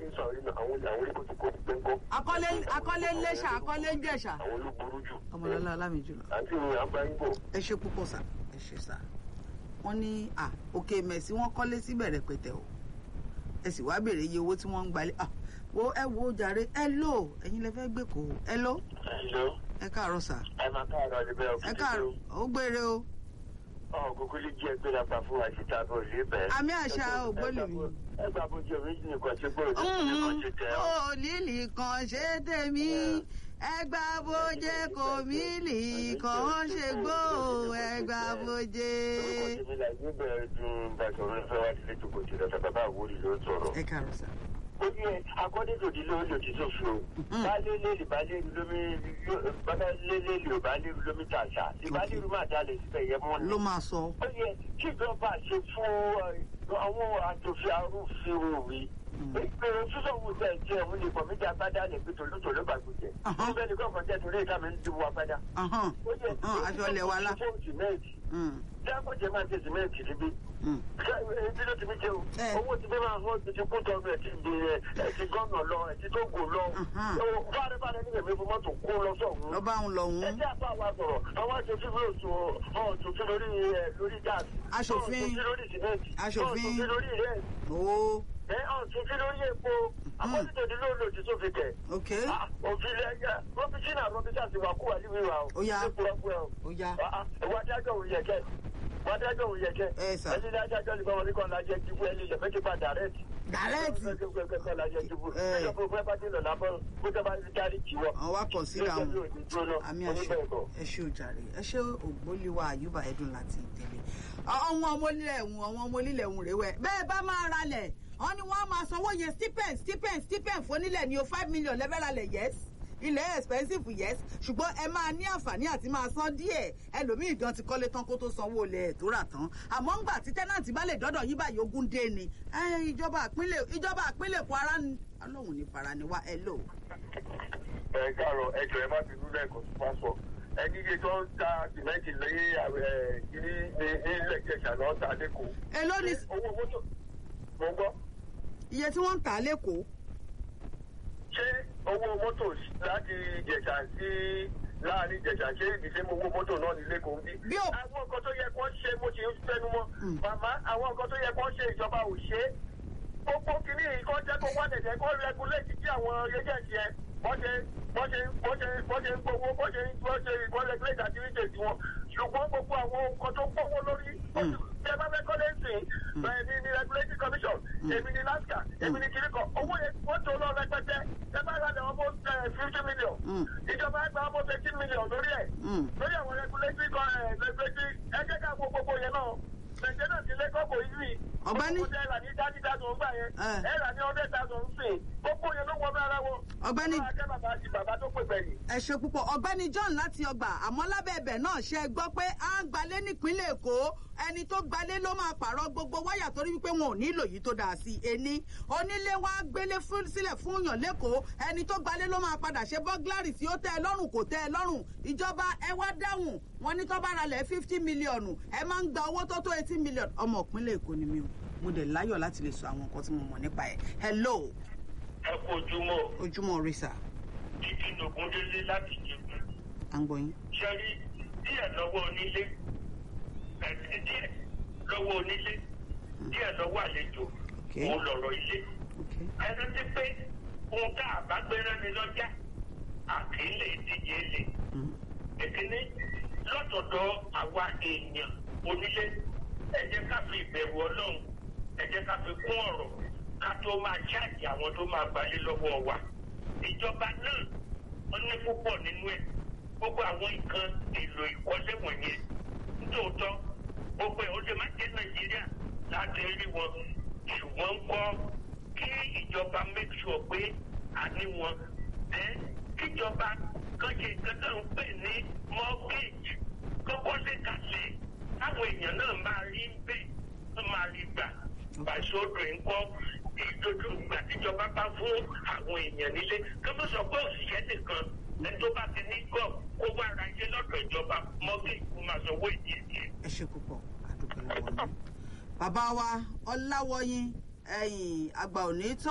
ti ń sọ àwọn ènìyàn àwọn àwọn oníkó ti kó ti pẹ́ ńkọ́. akọ́lé akọ́lé ń lẹ́ṣà akọ́lé ń jẹ̀ṣà. àwọn ló burú jù. ọmọlọ́lá ọlámìjùlọ. àǹtí mi à ń bá yín bọ̀. ẹ ṣe púpọ̀ sà ẹ ṣe sà wọ́n ní à òkè mẹ̀sí wọ́n kọ́lé síbẹ̀ rẹpẹtẹ o ẹ sì wá béèrè iye owó tí wọ́n ń gbalẹ̀ à wo ẹ wo jàre ẹ lò ẹ̀yin lẹ fẹ́ gbé kó ẹ lọ ẹ̀lọ́ ẹ káàárọ̀ sà ẹ máa káàárọ̀ ní bẹ́ẹ̀ ẹ káàárọ̀ ó gbére o ọ̀ kúkú lè jẹ́ pé lápá fún wa ṣe tábọ̀ lé bẹ́ẹ̀. àmì àṣà ògbólì mi. ẹ gbà bó jẹ́ méjì nìkan ṣe gbọ́dọ̀ ní nìkan ṣe tẹ̀ ọ́. òlìlì kan ṣe tèmi ẹgbà bójé kò mílì kan ṣe gbó ẹgbà bójé. orúkọ tèmi là ní bẹ̀rẹ̀ dùn bàtọ̀rọ̀ ìfẹ́ wá sílé tó kò tí lọ́sà bàbá àwòrì ló ń sọ̀rọ̀. ẹ káàárọ̀ sà. ó ní akọ́dé tòdí ló ń lò tí tó fi o. baálé lélẹ̀ baálé lómi baálé lélẹ̀ ò baálé lómi tàṣà ìbaálé rú máa dalẹ̀ síbẹ̀ yẹ mọ́ ni. ló máa sọ. ó yẹ kí ìjọba ṣe fún àwọn àtòfin arúfin òwe. ìpèrè sísọ̀wọ́ tẹ̀ jẹ́ òun ní kọ̀mídìí agbádá lè fi tòlótòló gbàgbọ́jẹ. Ahán. ó bẹ́ẹ̀ ni kọ́kọ́ tẹ̀ torí ìka mi ń dìbò agbádá. Ahán, ó yẹ ahán, aṣọ ilẹ̀ wa lá. fún sìmẹ́ǹtì. Mm, dákòjẹ́ máa ṣe sìmẹ́ǹtì níbí. mm. Ebi ló ti fi jẹun. Eh. Owó ti fi máa hàn ti ti kú tọ́nu ẹ̀ ti di ẹ̀ ẹ̀ ti gọ́nà lọ ẹ̀ ti tó gò lọ. Mhm. Fáre fáre ní èmi fún mọ́tò kó lọ sọ̀hún. lọ bá òun lọ́hùn. Ẹ jẹ́ àpá wa sọ̀rọ̀. Àwọn aṣòfin ló sọ ọ̀tún lórí ẹ̀ lórí gáàsì. Aṣòfin. Ọ̀tún lórí sìmẹ́ǹtì. Aṣòfin. Ọ̀tún lórí rẹ̀. ó Ẹ ọ̀tún lórí epo. Àpọ́sítò ní lóòlò tí tó fi tẹ̀. ok Òfin lẹ́yìn Rọ́bíṣínà Rọ́bíṣà ti wà kú wà níwèé wa o. Ó yá. Ó kúrọ́ kúrọ́ o. ó yá Ìwà adájọ́ òun yẹ kẹ́. Ìwà adájọ́ òun yẹ kẹ́. ẹ sà Ẹni ní adájọ́ ní báwọn oníkan lájẹ́ jíbú ẹni ìyẹ̀fẹ́ ti pa dàrẹ́tì. dàrẹ́ẹ̀tì Eh. àwọn wa kàn síra wọn àmì àṣẹ ẹ ṣe òjàre ẹ ṣe ògbóliwa àyùbá ẹdùn láti ìtẹ̀lé àwọn ọmọ onílẹ̀ ẹ̀hún àwọn ọmọ onílẹ̀ ẹ̀hún rèé wẹ̀ bẹ́ẹ̀ bá máa ralẹ̀ wọ́n ní wọ́n á máa sanwó yẹn stipend stipend stipend fónílẹ̀ ní o five million lẹ́fẹ́ ralẹ̀ yes ilẹ̀ expensive yes ṣùgbọ́n ẹ máa ní àǹfààní àti máa san díẹ̀ ẹlòmíì gan ti kọ́lé tán kó tó sanwó ilẹ̀ tó rà tán àmọ́ ńgbà tí tẹ́nàntì bá lè dọ́dọ̀ yín báyìí ogún dé ni ẹ, ìjọba àpínlẹ̀ ìjọba àpínlẹ̀ Kwara ni ọlọ́run ní fara ni wá ẹ lò. ẹ káàárọ̀ ẹjọ́ ẹ má fi dúró ẹ̀kọ́ tó bá sọ ẹni iye tó ń ta sìmẹ́ǹtì lẹ́yìn ní ilẹ̀ ìjẹsà lọ́ọ́ ta lẹ́kọ̀ọ́. èló ni owó mọ́tò mo gbọ́ iye tí wọ́n ń tà á lẹ́kọ̀ọ́ ṣé owó mọ́tò láti ìjẹsà sí láàrin ìjẹsà ṣé ìdílé owó mọ́tò náà ní lẹ́kọ̀ọ́ ń bí. Bí o- àwọn nǹkan tó yẹ kó ṣe mo ti ń fẹnu mọ́ màmá àwọn nǹkan tó yẹ kó ṣe ìjọba ò ṣe é gbogbo kìíní yìí kọ́ jẹ́ kó wá dẹ̀dẹ̀ kó rẹguléètì tí àwọn agency ẹ wọ́n ṣe wọ́n ṣe wọ́n ṣe wọ́n ṣe ń gbowó wọ́n ṣe wọ́n ṣe wọ́n rẹguléètì activities wọn ṣùgbọ́n gbogbo àwọn nǹkan tó gbówó lórí bí ẹ bá fẹ́ kọ́lé sí èmi ni regulatory commission èmi ni NASCA èmi ni kìíní kan owó yẹn wọ́n tó lọ rẹpẹtẹ ẹ bá rà lẹ́wọ̀n bó fifty million Mm. ìjọba ẹgbẹ́ wọn bó eighteen million lórí ẹ̀ Mm. lórí àwọn regulatory kan ẹ̀ regulatory ẹ jẹ́ ká wo gbogbo yẹn náà nàìjíríà náà ti lé kọ́kọ́ yìí Ọ̀gbẹ́ni. gbogbo ẹ rà ní thirty thousand gbà yẹn Eh. ẹ rà ní hundred thousand sìn gbogbo yẹn ló wọ bí ara wọn. Ọ̀gbẹ́ni. Ọlọ́run á kẹ́ bàbá àti bàbá tó pè gbẹ̀yìn. ẹ ṣe púpọ̀ ọ̀gbẹ́ni John láti ọgbà àmọ́ lábẹ́ ẹbẹ̀ náà ṣe é gbọ́ pé à ń gbalé nípínlẹ̀ Èkó ẹni tó gbalé ló máa pààrọ̀ gbogbo wáyà torí wípé wọn ò nílò yìí tó dáa sí i ení onílé wa gbélé fún- sílẹ̀ fún yàn lẹ́kọ̀ọ́ ẹni tó gbalé ló máa padà ṣe bọ́gláàrì tí ó tẹ́ ẹ lọ́rùn kò tẹ́ ẹ lọ́rùn ìjọba ẹ wá dáhùn wọn ní tó bá ralẹ̀ fifty mílíọ̀nù ẹ máa ń gba owó tó tó eighty mílíọ̀nù ọmọ ìpínlẹ̀ Èkó ni mi o mo dẹ̀ láyọ̀ láti lè sọ àwọn nǹkan tí mo mọ̀ nípa ẹ̀ hello ẹ kú ojúmọ́ ojúmọ́ rí sà títí nògúndélé láti jẹun à ń gbọ́ yín. ṣẹ́rí díẹ̀ lọ́wọ́ onílé ẹ̀sìn díẹ̀ lọ́wọ́ onílé díẹ̀ lọ́wọ́ àlejò Okay. òun lọ̀rọ̀ ilé. Okay. ẹni tí pé ohun tá a bá gbéra ni lọ́jà àkì lè díje lè. Mm. ìkíní lọ́tọ̀dọ̀ àwa èèyàn onílé ẹ jẹ́ ká fi ìbẹ̀rù ọlọ́run ẹ jẹ́ ká fi kún ọ̀rọ̀ ká tó máa ṣáàjì àwọn tó máa gbalé lọ́wọ́ wa. ìjọba náà wọ́n ní púpọ̀ nínú ẹ̀ gbogbo àwọn nǹkan èlò ìkọ́lé wọ̀nyẹn nítòótọ́ gbogbo ẹ̀ ó lè má jẹ́ nàìjíríà láti rí wọn ṣùgbọ́n ń kọ́ kí ìjọba make sure pé a ní wọn ẹ kíjọba kan ṣe nǹkan tó ń pè ní mortgage kókó lè kàlẹ̀ táwọn èèyàn náà máa rí bẹ́ẹ̀ wọ́n máa rí gbà pàṣọdọ̀ ńkọ́ ìdodo ìgbà tíjọba bá fún àwọn èèyàn nílé kí wọ́n sọ pé òṣìṣẹ́ nìkan ẹni tó bá ti ní gọ̀ kó wá ra ilé lọ́dọ̀ ìjọba mortgage kó máa sanwó ìdí ìdí. ẹ ṣe púpọ̀ àdúgbò lọ́wọ́ yín. bàbá wa ọláwọyìn ẹ̀yìn àgbà òní tán.